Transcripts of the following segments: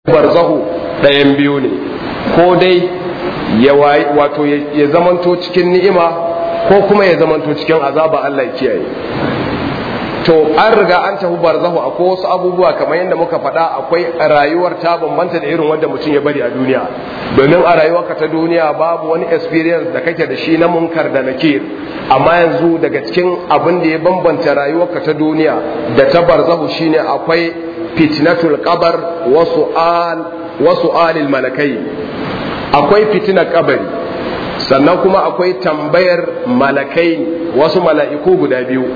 barzahu ɗayan biyu ne ko dai ya wato ya zamanto cikin ni'ima ko kuma ya zamanto cikin azaba Allah ya kiyaye to an riga an tafi barzahu akwai wasu abubuwa kamar yadda muka faɗa akwai rayuwar ta bambanta da irin wanda mutum ya bari a duniya domin a rayuwarka ta duniya babu wani experience da kake da shi na munkar da nakir amma yanzu daga cikin abin da ya bambanta rayuwarka ta duniya da ta barzahu shine akwai fitnatul qabar wa su'al wa su'alil malakai akwai fitnar kabari sannan kuma akwai tambayar malakai wasu mala'iku guda biyu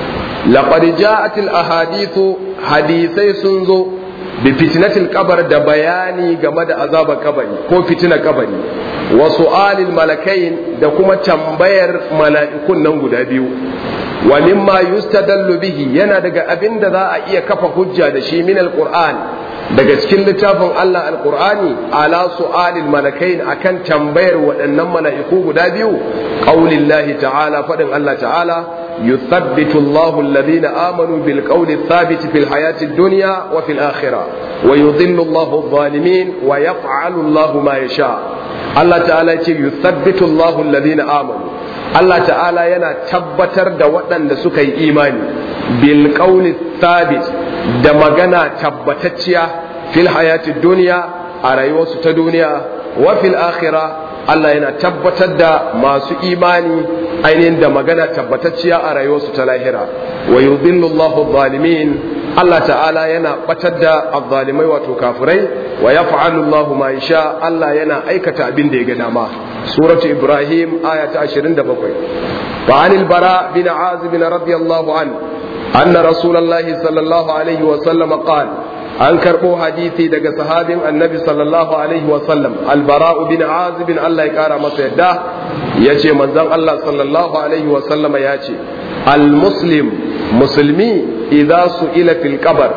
laqad ja'at al ahadithu hadisai sun zo bi fitnatil kabar da bayani game da azabar kabari ko fitinar kabari wa su'alil malakain da kuma tambayar mala'ikun nan guda biyu wa mimma yustadallu bihi yana daga abin da za a iya kafa hujja da shi min alquran daga cikin littafin Allah alqur'ani ala su'alil malakain akan tambayar waɗannan mala'iku guda biyu qaulillahi ta'ala fadin Allah ta'ala yuthabbitu Allahu alladhina amanu bil qawli thabit fil hayati dunya wa fil akhirah wa yudhillu Allahu adh-dhalimin wa yaf'alu Allahu ma yasha Allah ta'ala ya ce yuthabbitu Allahu alladhina amanu Allah ta'ala yana tabbatar da waɗanda suka yi imani bil qawli thabit da magana tabbatacciya fil hayati duniya a rayuwarsu ta duniya wa fil akhirah Allah yana tabbatar da masu imani ainihin da magana tabbatacciya a rayuwarsu ta lahira wa yudhillu Allahu zalimin Allah ta'ala yana batar da azzalimai wato kafirai wa yaf'alu Allahu ma yasha Allah yana aikata abin da ya ga dama suratu ibrahim aya ta 27 wa anil bara bin azib radiyallahu an anna rasulullahi sallallahu alaihi wa sallam qala an karɓo hadisi daga sahabin annabi sallallahu alaihi wa sallam albara'u bin azib Allah ya kara masa yadda yace manzon Allah sallallahu alaihi wa sallam ya ce almuslim musulmi idza su'ila fil qabr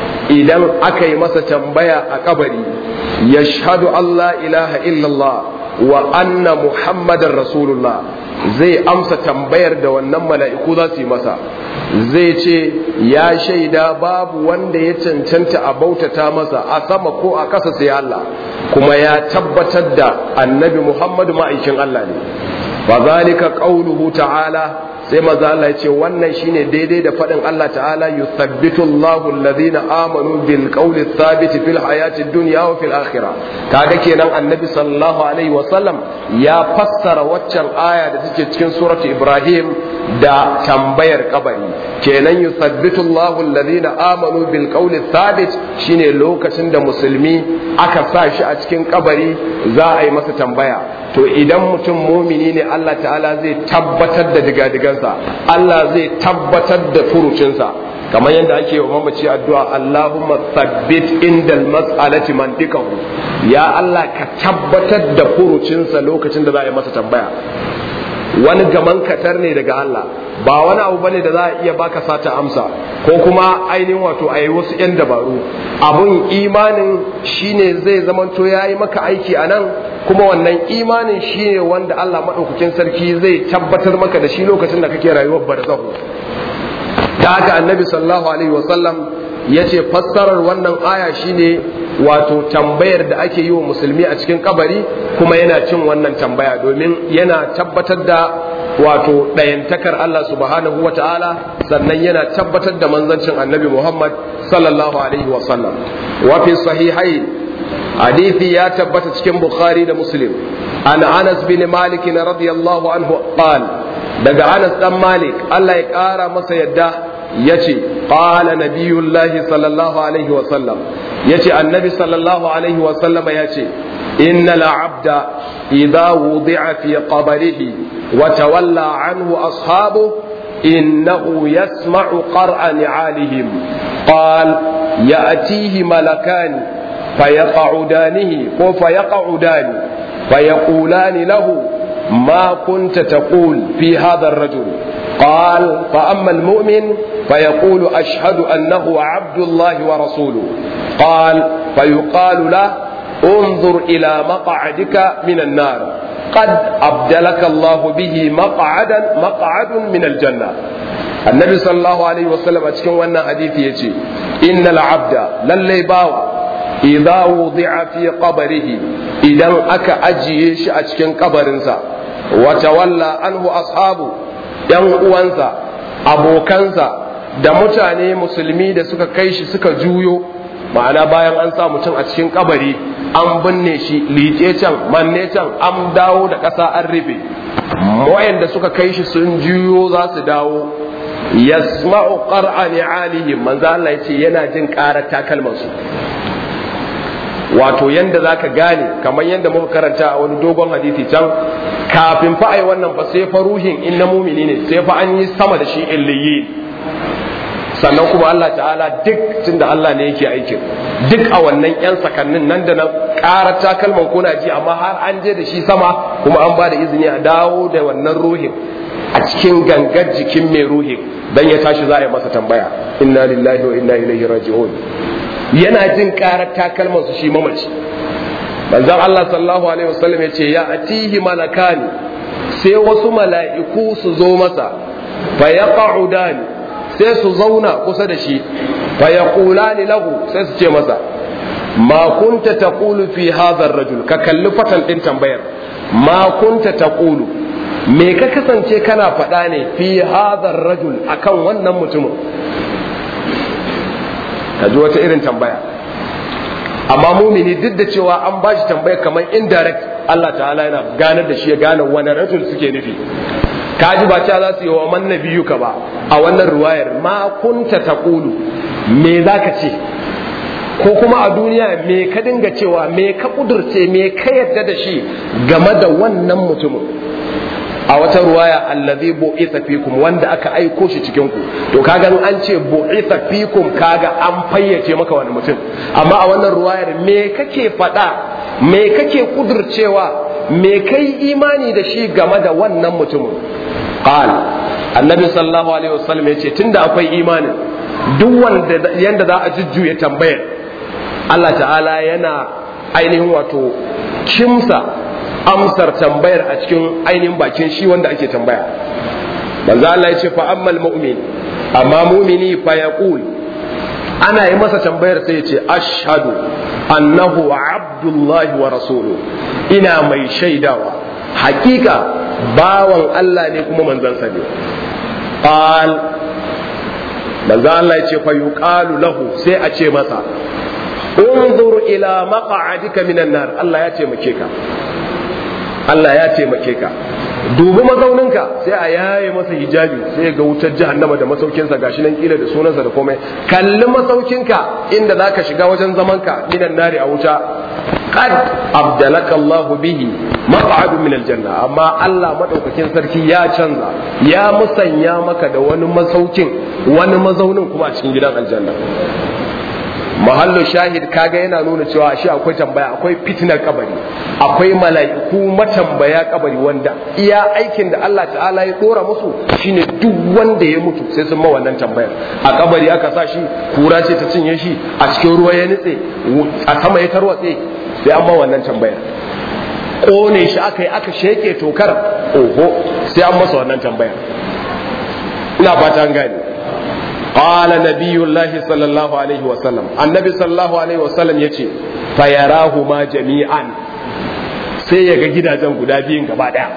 idan aka yi masa tambaya a kabari yashhadu Allah ilaha illallah wa anna muhammadar rasulullah zai amsa tambayar da wannan mala'iku za su yi masa zai ce ya shaida babu wanda ya cancanta a bautata masa a sama ko a ƙasa sai Allah kuma ya tabbatar da annabi muhammadu ma'aikin Allah ne wa zalika qauluhu ta'ala sai maza Allah ya ce wannan shine daidai da faɗin Allah ta'ala yuthabbitu Allahu alladhina amanu bil qawli thabit fil hayati dunya wa fil akhirah kaga kenan annabi sallallahu alaihi wa sallam ya fassara waccan aya da take cikin suratu Ibrahim da tambayar kabari kenan yuthabbitu Allahu alladhina amanu bil qawli thabit shine lokacin da musulmi aka sa shi a cikin kabari za a yi masa tambaya to idan mutum mumini ne Allah ta'ala zai tabbatar da digadigansa Allah zai tabbatar da furucinsa kamar yadda ake wa mamaci addu'a Allahumma thabbit indal mas'alati mantiqahu ya Allah ka tabbatar da furucinsa lokacin da za a yi masa tambaya wani gaman katar ne daga Allah ba wani abu bane da za a iya baka sata amsa ko kuma ainihin wato a yi wasu 'yan dabaru abun imanin shine zai zamanto ya yi maka aiki a nan kuma wannan imanin shine wanda Allah maɗaukakin sarki zai tabbatar maka da shi lokacin da kake rayuwar barzahu da haka annabi sallallahu alaihi wasallam ya ce fassarar wannan aya shine wato tambayar da ake yi wa musulmi a cikin kabari kuma yana cin wannan tambaya domin yana tabbatar da wato ɗayantakar Allah subhanahu wa ta'ala sannan yana tabbatar da manzancin annabi Muhammad sallallahu alaihi wa sallam wa fi sahihai hadithi ya tabbata cikin Bukhari da Muslim an Anas bin Malik radiyallahu anhu qal daga Anas dan Malik Allah ya kara masa yadda yace qala nabiyullahi sallallahu alaihi wa sallam yace annabi sallallahu alaihi wa sallam yace innal abda idza wudi'a fi qabrihi wa tawalla anhu ashabu innahu yasma'u qar'a ni'alihim qal ya'tihi malakan fayaq'udanihi ko fayaq'udani fayaqulani lahu ما كنت تقول في هذا الرجل قال فأما المؤمن فيقول أشهد أنه عبد الله ورسوله قال فيقال له انظر إلى مقعدك من النار قد أبدلك الله به مقعدا مقعد من الجنة النبي صلى الله عليه وسلم أتكلم أن حديث يجي إن العبد للي باوى idza wudi'a fi qabrihi idan aka ajiye shi a cikin kabarinsa wa tawalla anhu ashabu yan uwansa abokansa da mutane musulmi da suka kai shi suka juyo ma'ana bayan an sa mutum a cikin kabari an binne shi liƙe can manne can an dawo da ƙasa an rufe wayanda suka kai shi sun juyo za su dawo yasma'u qar'a ni'alihim manzo Allah yace yana jin ƙarar takalmansu wato yanda zaka gane kamar yanda muka karanta a wani dogon hadisi can kafin fa ai wannan fa sai fa ruhin in na mumini ne sai fa an yi sama da shi illiyin sannan kuma Allah ta'ala duk tunda Allah ne yake aikin duk a wannan yan sakannin nan da nan ƙarar takalman kuna ji amma har an je da shi sama kuma an ba da izini a dawo da wannan ruhin a cikin gangar jikin mai ruhin dan ya tashi za a yi masa tambaya inna lillahi wa inna ilaihi raji'un yana jin karar takalman su shi mamaci manzon Allah sallallahu alaihi wasallam ya ce ya atihi malakani sai wasu mala'iku su zo masa fa yaq'udani sai su zauna kusa da shi fa yaqulani lahu sai su ce masa ma kunta taqulu fi hadha ar-rajul ka kalli fatan din tambayar ma kunta taqulu me ka kasance kana faɗa ne fi hadha ar-rajul akan wannan mutumin ka ji wata irin tambaya amma mumini duk da cewa an ba shi tambaya kamar indirect Allah ta'ala yana ganar da shi ya gane wani rajul suke nufi ka ji ba ta za su yi wa man nabiyuka ba a wannan ruwayar ma kunta taqulu me zaka ce ko kuma a duniya me ka dinga cewa me ka kudurce me ka yadda da shi game da wannan mutumin a wata ruwaya allazi bu'itha fikum wanda aka aiko shi cikin ku to kaga an ce bu'itha fikum kaga an fayyace maka wani mutum amma a wannan ruwayar me kake faɗa me kake kudurcewa me kai imani da shi game da wannan mutumin qal annabi sallallahu alaihi wasallam yace tunda akwai imanin duk wanda yanda za a jujjuya tambayar Allah ta'ala yana ainihin wato kimsa amsar tambayar a cikin ainihin bakin shi wanda ake tambaya manzo Allah ya ce fa ammal mu'min amma mu'mini fa yaqul ana yi masa tambayar sai ya ce ashhadu annahu abdullahi wa rasuluhu ina mai shaidawa hakika bawan Allah ne kuma manzansa ne qal manzo Allah ya ce fa yuqalu lahu sai a ce masa unzur ila maq'adika minan nar Allah ya taimake ka Allah ya taimake ka dubi mazauninka sai a yaye masa hijabi sai ga wutar jahannama da masaukinsa gashi nan kila da sunansa da komai kalli masaukinka inda zaka shiga wajen zamanka minan nari a wuta qad abdalaka Allahu bihi maq'adu min aljanna amma Allah madaukakin sarki ya canza ya musanya maka da wani masaukin wani mazaunin kuma a cikin gidan aljanna mahallu shahid kaga yana nuna cewa shi akwai tambaya akwai fitinar kabari akwai mala'iku matambaya kabari wanda iya aikin da Allah ta'ala ya dora musu shine duk wanda ya mutu sai sun ma wannan tambayar a kabari aka sa shi kura ce ta cinye shi a cikin ruwa ya nitse a sama ya tarwatse sai an ma wannan tambayar kone shi aka yi aka sheke tokar oho sai an masa wannan tambayar ina fata an gane قال نبي الله صلى الله عليه وسلم النبي صلى الله عليه وسلم يتي فيراهما جميعا sai ya ga gidajen guda biyun gaba daya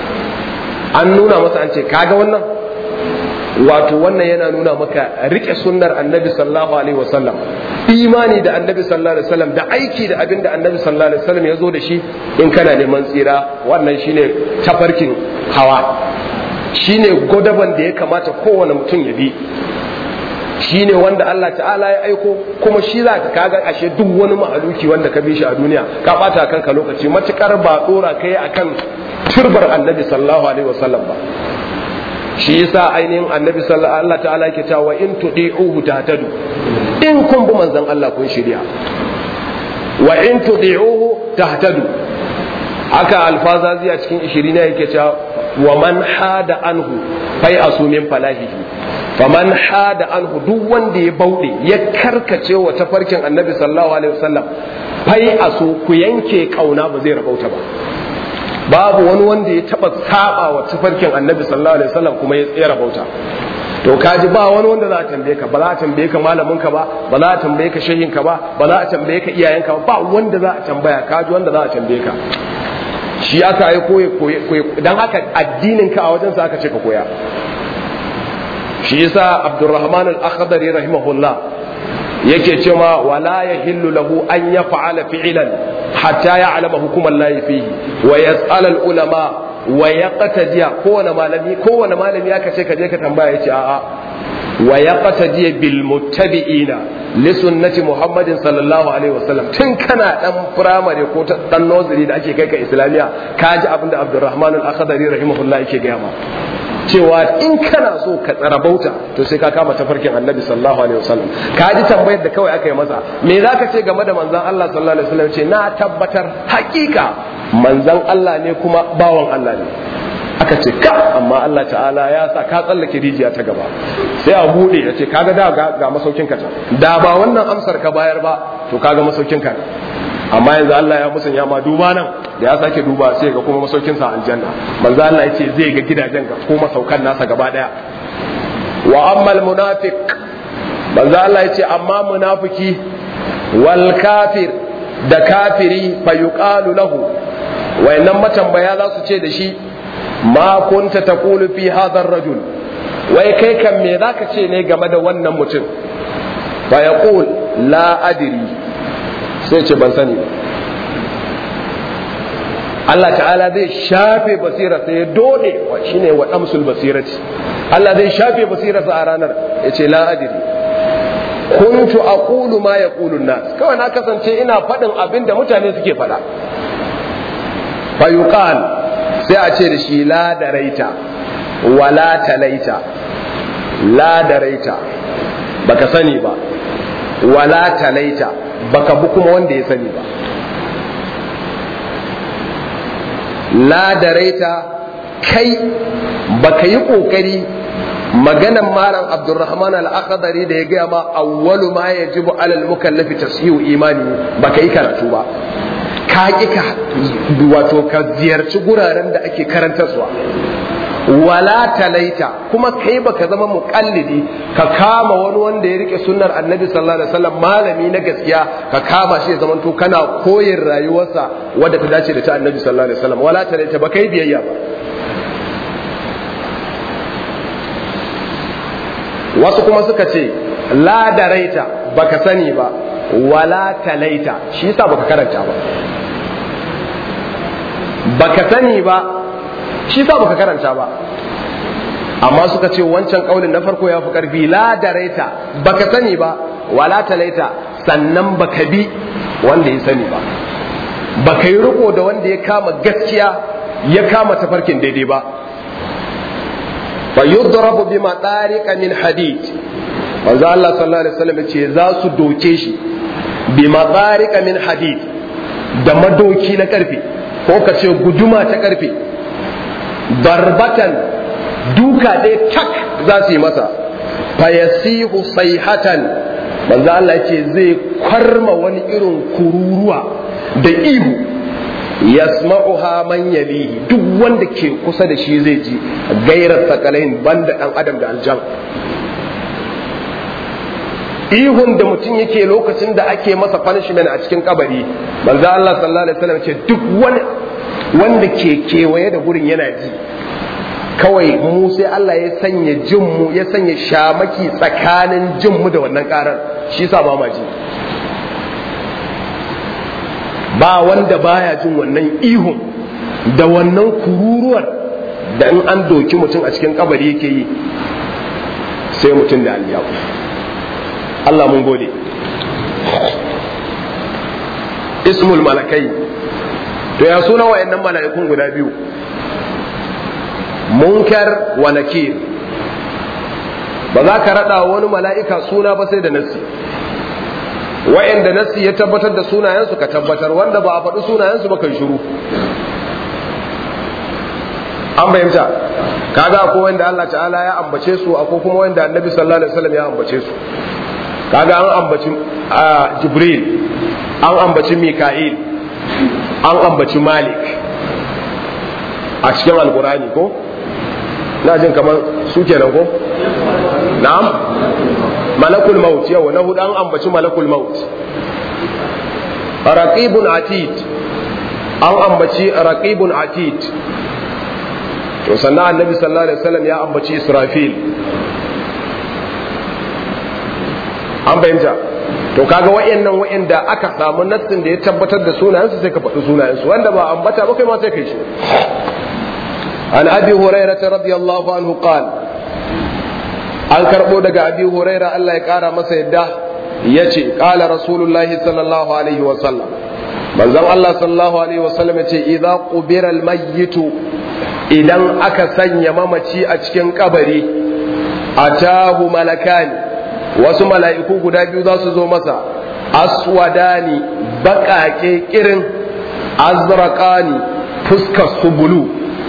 an nuna masa an ce kaga wannan wato wannan yana nuna maka rike sunnar annabi sallallahu alaihi wasallam imani da annabi sallallahu alaihi wasallam da aiki da abin da annabi sallallahu alaihi wasallam ya zo da shi in kana neman tsira wannan shine tafarkin hawa shine godaban da ya kamata kowane mutum ya bi shi ne wanda Allah ta'ala ya aiko kuma shi za ka kaga ashe duk wani mahaluki wanda ka bi shi a duniya ka bata kanka lokaci matukar ba dora kai akan turbar annabi sallallahu alaihi wasallam ba shi yasa ainihin annabi sallallahu Allah ta'ala yake cewa in tudi'uhu tahtadu in kun bi manzon Allah kun shirya wa in tudi'uhu tahtadu haka alfazazi a cikin 20 ne yake cewa wa man hada anhu fai asumin falahihi faman hada anhu duk wanda ya bauɗe ya karkace wa tafarkin annabi sallallahu alaihi wasallam fai aso ku yanke kauna ba zai rabauta ba babu wani wanda ya taba saba wa tafarkin annabi sallallahu alaihi wasallam kuma ya tsaya rabauta to kaji ba wani wanda za a tambaye ka ba za a tambaye ka malamin ka ba ba za a tambaye ka shehin ka ba ba za a tambaye ka iyayen ka ba wanda za a tambaya kaji wanda za a tambaye ka shi aka yi koyi koyi dan haka addinin ka a wajen sa aka ce ka koya shi yasa Abdurrahman al-Akhdari rahimahullah yake cewa wala yahillu lahu an yaf'ala fi'lan hatta ya'lama hukuman lahi fihi wa yas'al al-ulama wa yaqtadiya kowane malami kowane malami aka ce ka je ka tambaya yace a'a wa yaqtadiya bil muttabi'ina li sunnati muhammadin sallallahu alaihi wasallam tun kana dan primary ko dan nursery da ake kai ka islamiya kaji abinda abdurrahman al-akhdari rahimahullah yake gaya ma cewa in kana so ka tsara bauta to sai ka kama tafarkin annabi sallallahu alaihi wasallam ka ji tambayar da kawai aka yi masa me zaka ce game da manzon Allah sallallahu alaihi wasallam ce na tabbatar hakika manzon Allah ne kuma bawan Allah ne aka ce ka amma Allah ta'ala ya sa ka tsallake rijiya ta gaba sai a bude ya ce kaga da ga masaukin ka da ba wannan amsar ka bayar ba to kaga masaukin ka amma yanzu Allah ya musanya ma duba nan da ya sake duba sai ga kuma masaukin sa aljanna manzo Allah ya ce zai ga gidajen ga ko masaukan nasa gaba daya wa ammal munafiq manzo Allah ya ce amma munafiki wal kafir da kafiri fa yuqalu lahu wayannan matambaya za su ce da shi ma kunta taqulu fi hadha ar-rajul wai kai kan me zaka ce ne game da wannan mutum fa yaqul la adri sai ce ban sani ba Allah ta'ala zai shafe basira sai ya dode shine wa damsul basirati Allah zai shafe basirarsa a ranar ya ce la adri kuntu aqulu ma yaqulu nas kawai na kasance ina faɗin abin da mutane suke faɗa fa yuqal sai a ce da shi la daraita wala talaita la daraita baka sani ba wala talaita baka bi kuma wanda ya sani ba la daraita kai baka yi kokari maganan malam abdurrahman al-akhdari da ya gaya ma awwalu ma yajibu alal mukallafi tashihu imani baka yi karatu ba ka ki ka wato ka ziyarci guraren da ake karantarwa wala talaita kuma kai baka zama muqallidi ka kama wani wanda ya rike sunnar annabi sallallahu alaihi wasallam malami na gaskiya ka kama shi ya zamanto kana koyin rayuwarsa wadda ta dace da ta annabi sallallahu alaihi wasallam wala talaita ba kai biyayya ba wasu kuma suka ce la daraita baka sani ba wala talaita shi yasa baka karanta ba baka sani ba shi yasa baka karanta ba amma suka ce wancan kaulin na farko ya fi karfi la daraita baka sani ba wala talaita sannan baka bi wanda ya sani ba baka yi riko da wanda ya kama gaskiya ya kama tafarkin daidai ba fa yudrabu bima tariqa min hadid manzo Allah sallallahu alaihi wasallam ce za su doke shi bima tariqa min hadid da madoki na karfe ko ka ce guduma ta karfe barbatan duka ɗaya tak za su yi masa fayasihu sayhatan manzo Allah ce zai kwarma wani irin kururuwa da ihu yasma'uha man yalihi duk wanda ke kusa da shi zai ji gairar sakalain banda dan adam da aljan ihun da mutum yake lokacin da ake masa punishment a cikin kabari manzo Allah sallallahu alaihi wasallam ce duk wani wanda ke kewaye da gurin yana ji kawai mu sai Allah ya sanya jin mu ya sanya shamaki tsakanin jin mu da wannan karar shi yasa ba ma ji ba wanda baya jin wannan ihun da wannan kururuwar da in an doki mutum a cikin kabari yake yi sai mutum da aliyaku Allah mun gode ismul malakai to ya suna wayannan mala'ikun guda biyu munkar wa nakir ba za ka rada wani mala'ika suna ba sai da nassi wa'anda nassi ya tabbatar da sunayensu ka tabbatar wanda ba a faɗi sunayensu ba kan shiru an bayyanta kaga akwai wanda Allah ta'ala ya ambace su akwai kuma wanda annabi sallallahu alaihi wasallam ya ambace su kaga an ambaci jibril an ambaci mika'il an ambaci malik a cikin alkurani ko na jin kamar su kenan ko na'am malakul maut yau na hudu an ambaci malakul maut raqibun atid an ambaci raqibun atid to sannan annabi sallallahu alaihi wasallam ya ambaci israfil an fahimta to kaga wayannan wayanda aka samu nassin da ya tabbatar da sunayensu sai ka faɗi sunayensu wanda ba ambata ba kai ma sai kai shi an abi hurairah radiyallahu anhu qala an karbo daga abi huraira Allah ya kara masa yadda yace qala rasulullahi sallallahu alaihi wa sallam manzon Allah sallallahu alaihi wa sallam yace idza qubira almayyitu idan aka sanya mamaci a cikin kabari atahu malakani wasu mala'iku guda biyu za su zo masa aswadani baƙaƙe kirin azraqani fuskar su bulu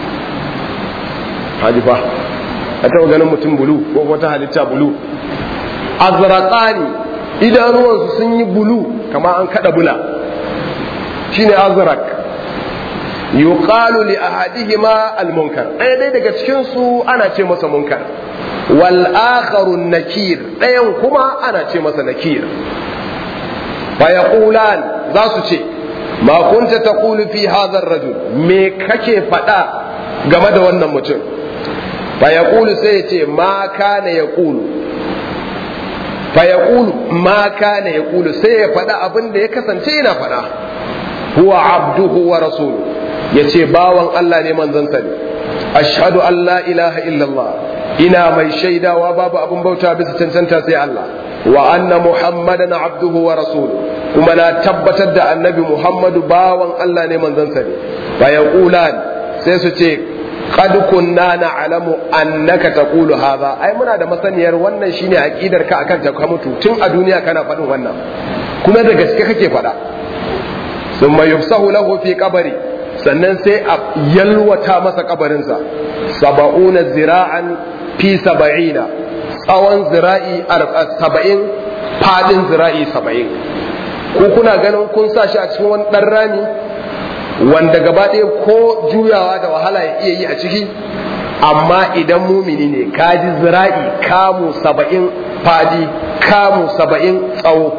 hadifa a taɓa ganin mutum bulu ko wata halitta bulu azraqani idanuwansu sun yi bulu kama an kada bula shine azraq yuqalu li ahadihima almunkar ɗaya dai daga cikin su ana ce masa munkar wal akharu nakir ɗayan kuma ana ce masa nakir fa yaqulan za su ce ma kunta taqulu fi hadha ar-rajul me kake faɗa game da wannan mutum fa yaqulu sai ya ce ma kana yaqulu fa yaqulu ma kana yaqulu sai ya faɗa abin da ya kasance yana faɗa huwa abduhu wa rasuluhu yace bawan Allah ne manzon sa ne ashhadu an la ilaha illallah ina mai shaidawa babu abin bauta bisa cancanta sai Allah wa anna muhammadan abduhu wa rasuluhu kuma na tabbatar da annabi muhammadu bawan Allah ne manzon sa ne fa yaqulan sai su ce qad kunna na'lamu annaka taqulu hadha ai muna da masaniyar wannan shine aqidar ka akan ta mutu tun a duniya kana faɗin wannan kuma da gaske kake faɗa thumma yufsahu lahu fi qabri sannan sai a yalwata masa kabarinsa saba'una zira'an fi saba'ina tsawon zira'i saba'in fadin zira'i saba'in ko kuna ganin kun sa shi a cikin wani ɗan rami wanda gaba ɗaya ko juyawa da wahala ya iya yi a ciki amma idan mumini ne kaji zira'i kamu saba'in fadi kamu saba'in tsawo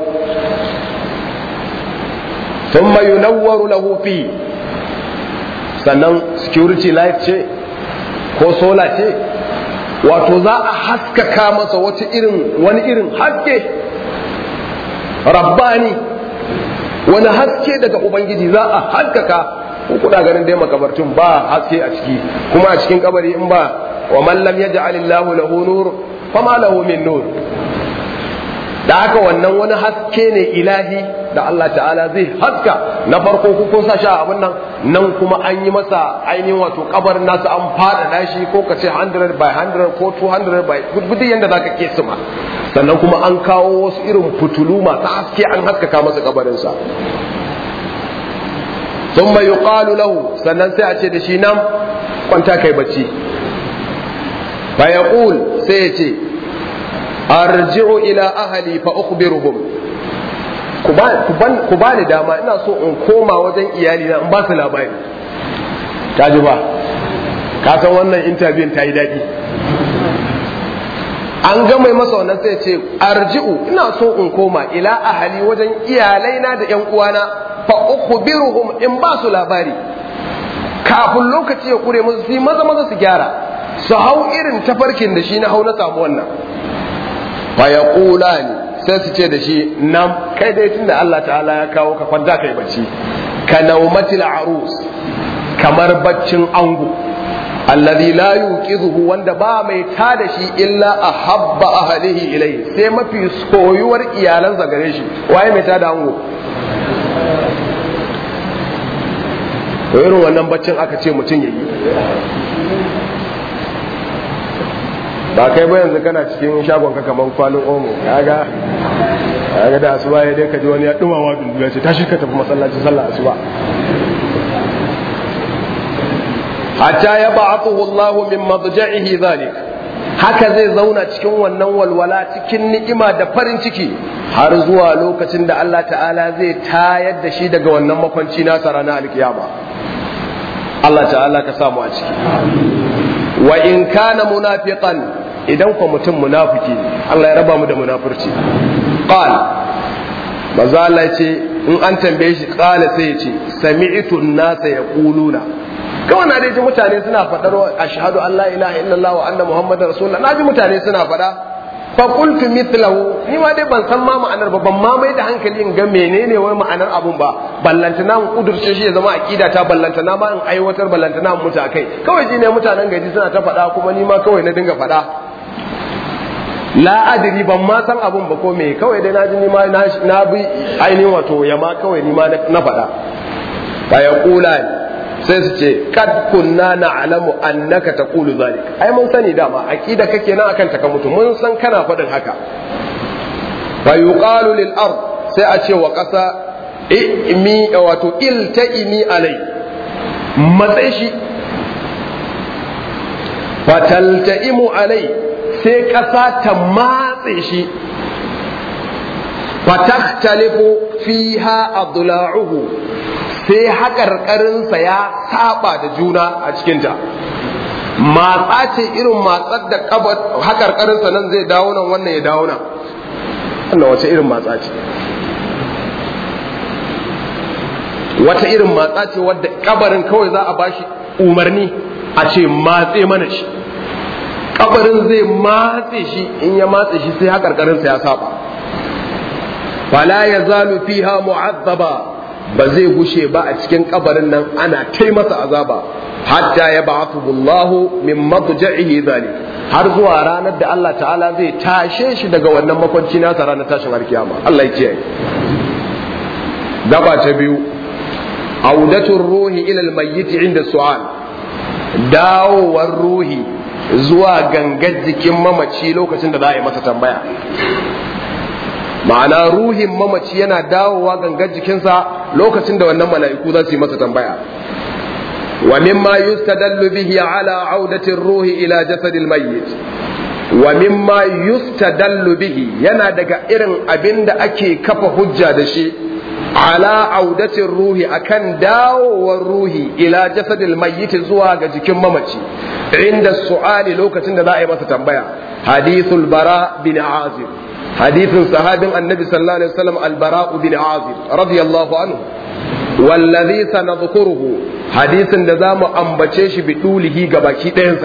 ثم ينور له فيه sannan security light ce ko sola ce wato za a haskaka masa wata irin wani irin haske rabbani wani haske daga ubangiji za a haskaka ko kuna ganin dai makabartun ba haske a ciki kuma a cikin kabari in ba wa man lam yaj'al Allahu lahu nur fama lahu min nur da haka wannan wani haske ne ilahi da Allah ta'ala zai haska na farko ku kun sa shi a abin nan nan kuma an yi masa ainihin wato kabarin nasa an fada shi ko ka ce 100 by 100 ko 200 by gudu yanda zaka ke suma sannan kuma an kawo wasu irin fitulu masu haske an haskaka masa kabarinsa ثم يقال له sannan sai a ce da shi nan kwanta kai bacci fa yaqul sai ya ce arji'u ila ahli fa ukhbiruhum ku ba ku ba ni dama ina so in koma wajen iyali na in ba su labari ta ji ba ka san wannan interview ta yi daɗi an ga mai masa wannan sai ce arji'u ina so in koma ila ahali wajen iyalaina da yan uwana fa ukhbiruhum in ba su labari kafin lokaci ya kure musu su maza maza su gyara su hau irin tafarkin da shi na hau na samu wannan fa yaqulani sai su ce da shi nan kai dai tunda Allah ta'ala ya kawo ka kwanta kai bacci ka naumatil arus kamar baccin ango alladhi la yuqizuhu wanda ba mai tada shi illa ahabba ahlihi ilayhi sai mafi soyuwar iyalansa gare shi waye mai tada ango to irin wannan baccin aka ce mutum yayi ba kai ba yanzu kana cikin shagon ka kaman kwalin omo kaga kaga da asuba ya dai ka ji wani ya dumawa dundu ya ce tashi ka tafi masallaci sallah asuba hatta ya ba'athu Allah min madja'ihi zalik haka zai zauna cikin wannan walwala cikin ni'ima da farin ciki har zuwa lokacin da Allah ta'ala zai tayar da shi daga wannan makwanci nasa ranar alkiyama Allah ta'ala ka samu a ciki wa in kana munafiqan idan ko mutum munafiki Allah ya raba mu da munafurci qal maza Allah ce in an tambaye shi qala sai ya ce sami'tu an-nasa yaquluna kawai na ji mutane suna faɗar ashhadu an la ilaha illallah wa anna muhammadar rasulullah na ji mutane suna faɗa fa qultu mithlahu ni ma dai ban san ma ma'anar ba ban ma mai da hankali in ga menene wai ma'anar abun ba ballantana mu kudurce shi ya zama aqida ta ballantana ma in aiwatar ballantana mu muta kai kawai ji ne mutanen gaji suna ta faɗa kuma ni ma kawai na dinga faɗa la adri ban ma san abun ba ko me kawai dai na ji ni ma na bi ainihin wato yama kawai ni ma na faɗa fa yaqulani sai su ce kad kunna na'lamu annaka taqulu zalik ai mun sani dama aqida kake nan akan taka mutu mun san kana faɗin haka fa yuqalu lil ard sai a ce wa ƙasa imi wato iltaimi alai matsayi shi fataltaimu alai sai ƙasa ta matse shi fataktalifu fiha adla'uhu sai haƙarƙarinsa ya saba da juna a cikinta matsa ce irin matsar da haƙarƙarinsa nan zai dawo nan wannan ya dawo nan wannan wace irin matsa ce wata irin matsa ce wadda kabarin kawai za a bashi umarni a ce matse mana shi kabarin zai matse shi in ya matse shi sai haƙarƙarinsa ya saba fala ya zalu fiha mu'azzaba ba zai gushe ba a cikin kabarin nan ana kai masa azaba hatta ya ba'athu Allahu min madja'ihi zalik har zuwa ranar da Allah ta'ala zai tashe shi daga wannan makwanci nasa ranar tashin alkiyama Allah ya kiyaye gaba ta biyu audatul ruhi ila almayyit inda su'al dawowar ruhi zuwa gangar jikin mamaci lokacin da za a yi masa tambaya ma'ana ruhin mamaci yana dawowa gangar jikinsa lokacin da wannan mala'iku za su yi masa tambaya wa mimma yustadallu bihi ala audatir ruhi ila jasadil mayyit wa mimma yustadallu bihi yana daga irin abin da ake kafa hujja da shi ala audatin ruhi akan dawowar ruhi ila jasadil mayyit zuwa ga jikin mamaci inda su'ali lokacin da za a yi masa tambaya hadithul bara bin azib hadithin sahabin annabi sallallahu alaihi wasallam al-bara bin azib radiyallahu anhu wallazi sanadhkuruhu hadisin da zamu ambace shi bi dulihi ga baki ɗayansa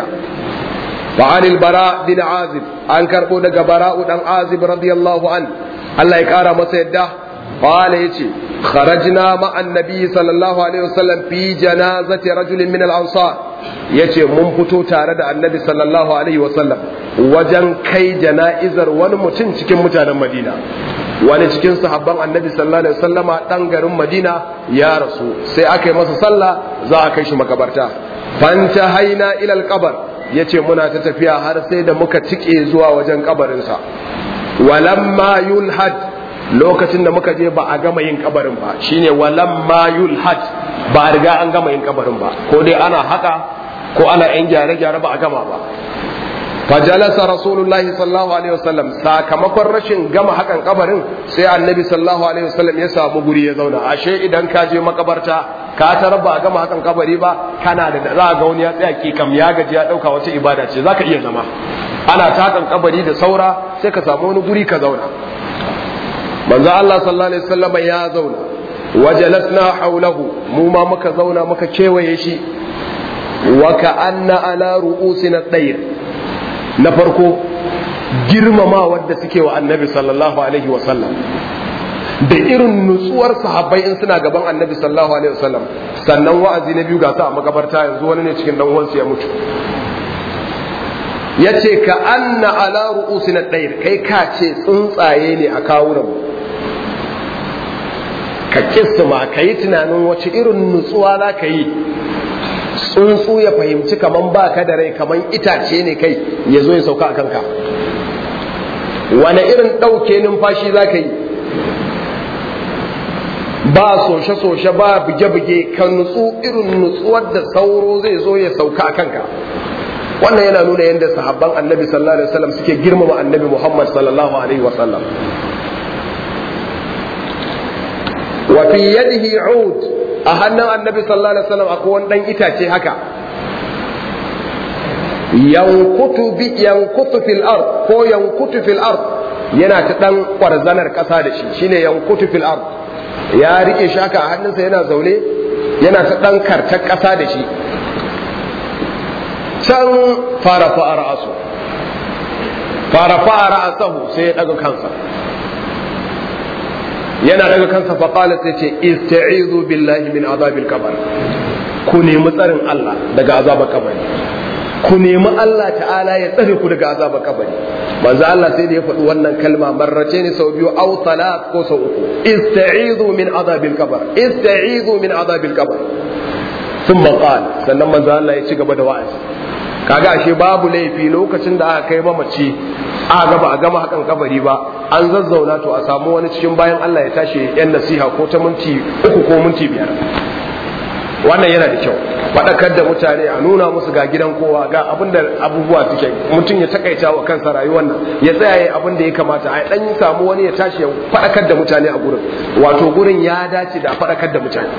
wa anil bara bin azib an karbo daga bara'u dan azib radiyallahu an Allah ya kara masa yadda قال يتي خرجنا مع النبي صلى الله عليه وسلم في جنازة رجل من الأنصار yace mun fito tare da annabi sallallahu alaihi wasallam wajen kai jana'izar wani mutum cikin mutanen madina wani cikin sahabban annabi sallallahu alaihi wasallama dan garin madina ya rasu sai aka yi masa sallah za a kai shi makabarta fanta haina ilal kabar yace muna ta tafiya har sai da muka tike zuwa wajen kabarinsa walamma yulhad lokacin da muka je ba a gama yin kabarin ba shine walam ma yulhad ba a riga an gama yin kabarin ba ko dai ana haka ko ana yan gyare-gyare ba a gama ba fajalasa rasulullahi sallallahu alaihi wasallam sakamakon rashin gama hakan kabarin sai annabi sallallahu alaihi wasallam ya samu guri ya zauna ashe idan ka je makabarta ka tarar ba a gama hakan kabari ba kana da za ga wani ya tsaya ki kam ya gaji ya dauka wata ibada ce zaka iya zama ana ta hakan kabari da saura sai ka samu wani guri ka zauna manzo Allah sallallahu alaihi wasallam ya zauna wajalasna haulahu mu ma muka zauna muka kewaye shi wa ka'anna ala ru'usina tayr na farko girmama wadda suke wa annabi sallallahu alaihi wasallam da irin nutsuwar sahabbai in suna gaban annabi sallallahu alaihi wasallam sannan wa'azi na biyu ga sa a makabarta yanzu wani ne cikin dan uwansa ya mutu yace ka anna ala ru'usina tayr kai ka ce tsuntsaye ne a kawunan ka kisma ka yi tunanin wace irin nutsuwa za ka yi tsuntsu ya fahimci kaman ba ka da rai kaman itace ne kai ya zo ya sauka a kanka wane irin ɗauke numfashi za ka yi ba soshe-soshe ba buge-buge ka nutsu irin nutsuwar da sauro zai zo ya sauka a kanka wannan yana nuna yadda sahabban annabi sallallahu alaihi wasallam suke girmama annabi muhammad sallallahu alaihi wasallam wa fi yadihi ud a hannun annabi sallallahu alaihi wasallam akwai wani dan itace haka yankutu bi yankutu fil ard ko yankutu fil ard yana ta dan kwarzanar kasa da shi shine yankutu fil ard ya rike shi haka a hannunsa yana zaune yana ta dan kartar kasa da shi can fara fa'ara asu fara fa'ara asahu sai ya daga kansa yana daga kansa faƙala sai ce ista'izu billahi min azabil kabar ku nemi tsarin Allah daga azabar kabari ku nemi Allah ta'ala ya tsare ku daga azabar kabari manzo Allah sai da ya faɗi wannan kalma marrace ne sau biyu aw salat ko sau uku ista'izu min azabil kabar ista'izu min azabil kabar thumma qala sannan manzo Allah ya ci gaba da wa'azi kaga ashe babu laifi lokacin da aka kai mamaci a gaba a gama hakan kabari ba an zazzauna to a samu wani cikin bayan Allah ya tashi yan nasiha ko ta minti uku ko minti biyar wannan yana da kyau faɗakar da mutane a nuna musu ga gidan kowa ga abin da abubuwa suke mutum ya takaita wa kansa rayuwar nan ya tsaya ya abin da ya kamata a dan samu wani ya tashi ya faɗakar da mutane a gurin wato gurin ya dace da faɗakar da mutane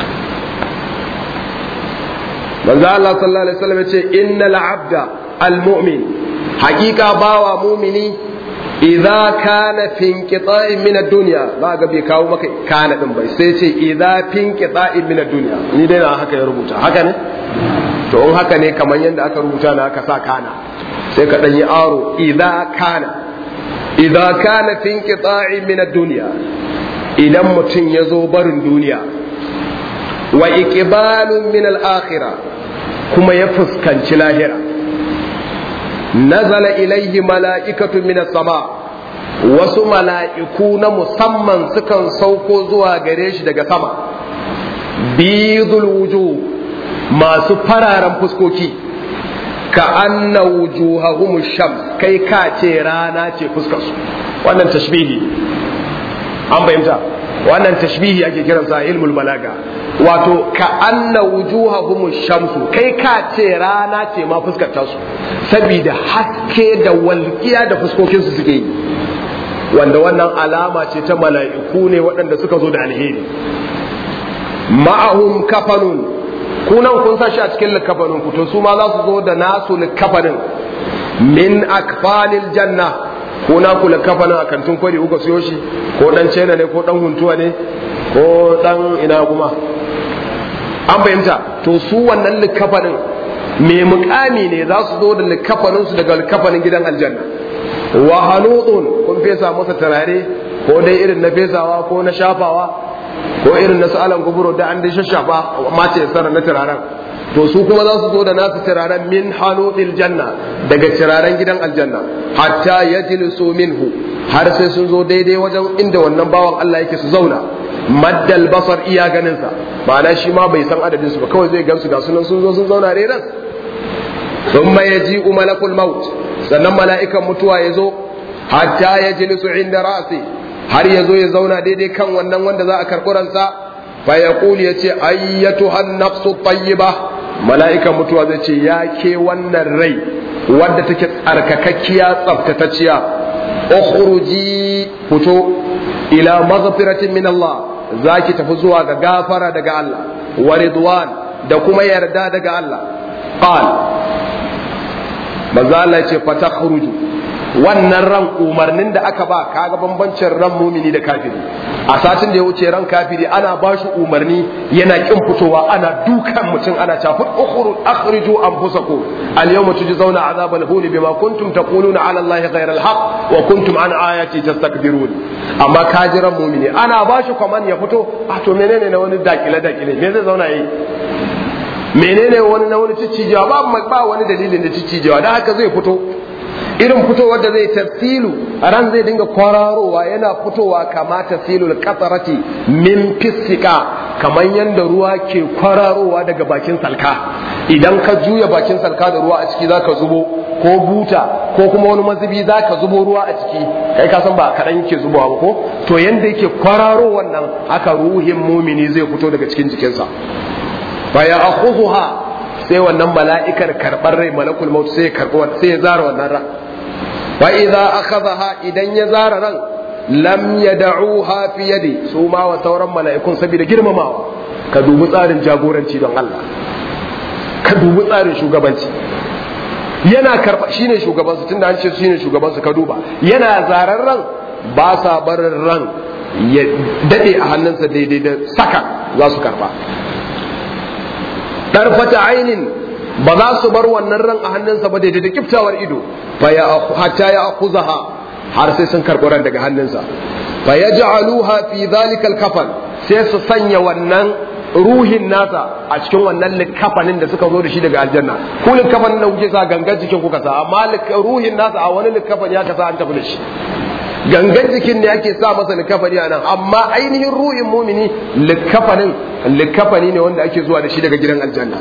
manzo Allah sallallahu alaihi wasallam ya ce innal abda almu'min haqiqa bawa mu'mini idza kana fi inqita'in min ad-dunya ba ga bai kawo maka kana din bai sai ce idza fi inqita'in min ad-dunya ni dai na haka ya rubuta haka ne to in haka ne kamar yadda aka rubuta na aka sa kana sai ka dan yi aro idza kana idza kana fi inqita'in min ad-dunya idan mutum ya zo barin duniya wa iqbalun min al-akhirah kuma ya fuskanci lahira nazala ilaihi mala'ikatu min sama wasu mala'iku na musamman sukan sauko zuwa gare shi daga sama bidul wujuh masu fararen fuskoki ka anna wujuhahum shams kai ka ce rana ce fuskarsu wannan tashbihi an fahimta wannan tashbihi ake kiransa ilmul balaga wato ka anna wujuhahum shamsu kai ka ce rana ce ma fuskar su saboda haske da walƙiya da fuskokin su suke yi wanda wannan alama ce ta mala'iku ne waɗanda suka zo da alheri ma'ahum kafanun kunan kun sa shi a cikin likafanin ku to su ma za su zo da nasu likafanin min akfanil janna ko na kula kafanin a kantin kwari kuka siyo shi ko dan cena ne ko dan huntuwa ne ko dan ina kuma an fahimta to su wannan likafanin mai mukami ne za su zo da likafanin su daga likafanin gidan aljanna wa hanudun kun fesa masa turare ko dai irin na fesawa ko na shafawa ko irin na sa'alan guburo da an dai shashafa mace sana na turaren to su kuma za su zo da nasu turaren min hanudil janna daga turaren gidan aljanna hatta yajlisu minhu har sai sun zo daidai wajen inda wannan bawan Allah yake su zauna maddal basar iya ganinsa ma'ana shi ma bai san adadin su ba kawai zai gamsu ga sunan sun zo sun zauna reran thumma yaji'u malakul maut sannan mala'ikan mutuwa ya zo hatta yajlisu inda ra'si har ya zo ya zauna daidai kan wannan wanda za a karɓi ransa fa yaqul yace ayyatuha an-nafsu tayyiba mala'ikan mutuwa zai ce ya ke wannan rai wadda take tsarkakakkiya tsaftatacciya ukhruji fito ila maghfiratin min Allah zaki tafi zuwa ga gafara daga Allah wa ridwan da kuma yarda daga Allah qal manzo Allah ya ce fatakhruju wannan ran umarnin da aka ba kaga bambancin ran mumini da kafiri a satin da ya wuce ran kafiri ana ba shi umarni yana kin fitowa ana dukan mutum ana cewa ukhru akhriju anfusakum al yawma tujzauna azab al huni bima kuntum taquluna ala allahi ghayra al haqq wa kuntum an ayati tastakbirun amma kajiran mumini ana ba shi kwaman ya fito a to menene na wani dakile dakile me zai zauna yi menene wani na wani ciccijewa ba ba wani dalilin da ciccijewa dan haka zai fito irin fitowar da zai tafsilu a ran zai dinga kwararowa yana fitowa kama tafsilul qatarati min fisika kamar yadda ruwa ke kwararowa daga bakin salka idan ka juya bakin salka da ruwa a ciki zaka zubo ko buta ko kuma wani mazubi zaka zubo ruwa a ciki kai ka san ba kadan yake zubowa ba ko to yanda yake kwararo wannan haka ruhin mumini zai fito daga cikin jikinsa fa ya akhudha sai wannan mala'ikar karɓar rai malakul maut sai ya karɓi sai ya zara wannan ran wa idza akhadha idan ya zara ran lam yad'uha fi yadi su ma wa sauran mala'ikun saboda girmamawa ka dubi tsarin jagoranci don Allah ka dubi tsarin shugabanci yana karba shine shugaban su tunda an ce shine shugaban su ka duba yana zarar ran ba sa barin ran ya dade a hannunsa daidai da saka za su karba darfata ainin ba za su bar wannan ran a hannunsa ba daidai da kiftawar ido fa ya hatta ya akuzaha har sai sun karɓi ran daga hannunsa fa yaj'aluha fi dhalika al-kafan sai su sanya wannan ruhin nasa a cikin wannan likafanin da suka zo da shi daga aljanna ku likafanin da kuke sa gangan jikin kuka sa amma ruhin nasa a wani likafani ya kasa an tafi da shi gangan jikin ne ake sa masa likafani a nan amma ainihin ruhin mumini likafanin likafani ne wanda ake zuwa da shi daga gidan aljanna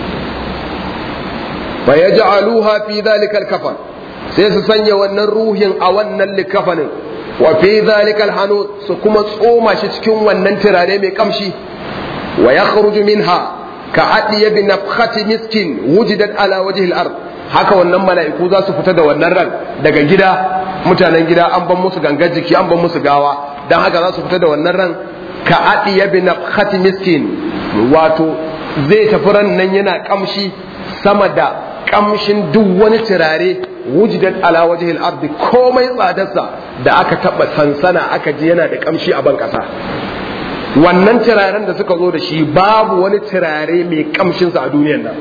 fa yaj'aluha fi dhalika al-kafan sai su sanya wannan ruhin a wannan likafanin wa fi dhalika al su kuma tsoma shi cikin wannan turare mai kamshi wa yakhruju minha ka adiya bi nafkhati miskin wujidat ala wajhi al-ard haka wannan mala'iku za su fita da wannan ran daga gida mutanen gida an ban musu gangar jiki an ban musu gawa dan haka za su fita da wannan ran ka adiya bi nafkhati miskin wato zai tafi ran nan yana kamshi sama da kamshin duk wani turare wujidat ala wajhi al-ard komai tsadarsa da aka taba sansana aka ji yana da kamshi a ban kasa wannan turaren da suka zo da shi babu wani turare mai kamshinsa a duniyar nan